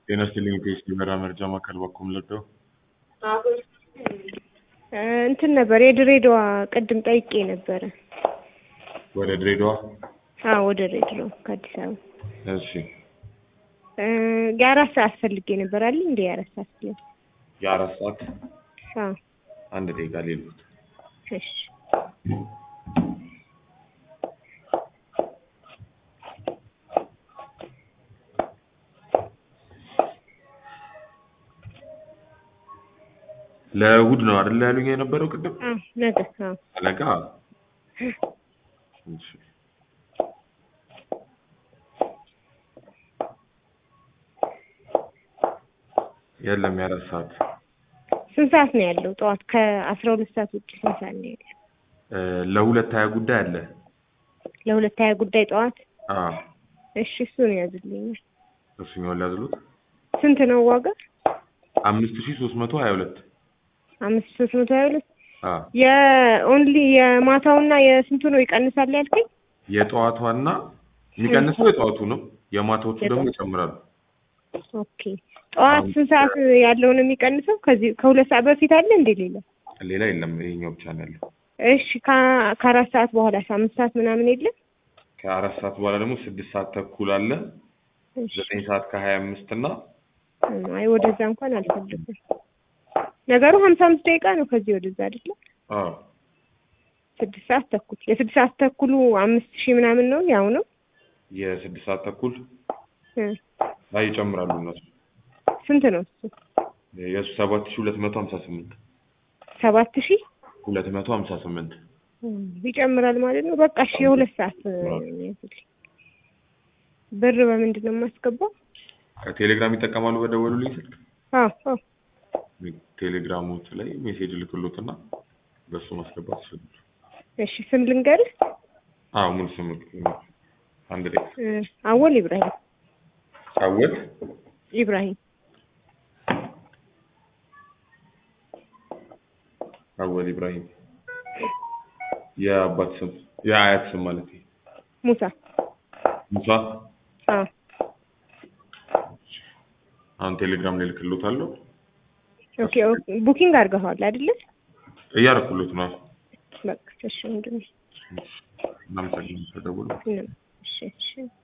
ጤና ይስጥልኝ ከኤስቲ በራ መርጃ ማዕከል በኩል ለደው እንትን ነበር የድሬዳዋ ቅድም ጠይቄ ነበረ። ወደ ድሬዳዋ አዎ ወደ ድሬዳዋ ከአዲስ አበባ እሺ የአራት ሰዓት ፈልጌ ነበር አለ እንደ የአራት ሰዓት ብለን የአራት ሰዓት አዎ አንድ ደቂቃ ሌሉት እሺ ለእሑድ ነው አይደል ያሉኝ የነበረው ቅድም አዎ ነገ አዎ አለቃ እሺ የለም የአራት ሰዓት ስንት ሰዓት ነው ያለው? ጠዋት ከአስራ ሁለት ሰዓት ውጭ ስንት ሰዓት ነው ያለው? እ ለሁለት ሀያ ጉዳይ አለ ለሁለት ሀያ ጉዳይ ጠዋት አዎ እሺ እሱን ያዝልኛል። እሱኛውን ሊያዝሉት ስንት ነው ዋጋ? አምስት ሺህ ሶስት መቶ ሀያ ሁለት አምስት ሶስት መቶ ሀያ ሁለት አዎ የኦንሊ የማታውና የስንቱ ነው ይቀንሳል ያልከኝ? የጠዋቷና የሚቀንሰው የጠዋቱ ነው የማታዎቹ ደግሞ ይጨምራሉ ኦኬ ጠዋት ስንት ሰዓት ያለው ነው የሚቀንሰው? ከዚህ ከሁለት ሰዓት በፊት አለ እንዴ ሌላ? ሌላ የለም ይሄኛው ብቻ ነው ያለው እሺ ከ- ከአራት ሰዓት በኋላ አምስት ሰዓት ምናምን የለም? ከአራት ሰዓት በኋላ ደግሞ ስድስት ሰዓት ተኩል አለ እሺ ዘጠኝ ሰዓት ከሀያ አምስት እና አይ ወደዛ እንኳን አልፈልግም። ነገሩ ሀምሳ አምስት ደቂቃ ነው ከዚህ ወደዛ አይደለ? አዎ ስድስት ሰዓት ተኩል የስድስት ሰዓት ተኩሉ አምስት ሺህ ምናምን ነው ያው ነው የስድስት ሰዓት ተኩል እ ላይ ይጨምራሉ እነሱ ስንት ነው እሱ? የእሱ ሰባት ሺህ ሁለት መቶ ሀምሳ ስምንት ሰባት ሺህ ሁለት መቶ ሀምሳ ስምንት ይጨምራል ማለት ነው። በቃ እሺ የሁለት ሰዓት ያዝልኝ። ብር በምንድን ነው የማስገባው? ቴሌግራም ይጠቀማሉ በደወሉልኝ ስልክ አዎ አዎ ቴሌግራሞች ላይ ሜሴጅ ልክሎትና በሱ ማስገባት ይችላሉ እሺ ስም ልንገርህ? አዎ ሙሉ ስም አንድ ላይ እ አወል ኢብራሂም ጫወት ኢብራሂም አወል ኢብራሂም የአባት ስም የአያት ስም ማለት ነው ሙሳ ሙሳ አዎ አሁን ቴሌግራም ላይ ልክሎታለሁ ኦኬ ኦኬ ቡኪንግ አድርገዋል አይደለ? እያረኩሎት ነው በቃ እሺ ወንድሜ እናመሰግናለን ተደውሎ እሺ እሺ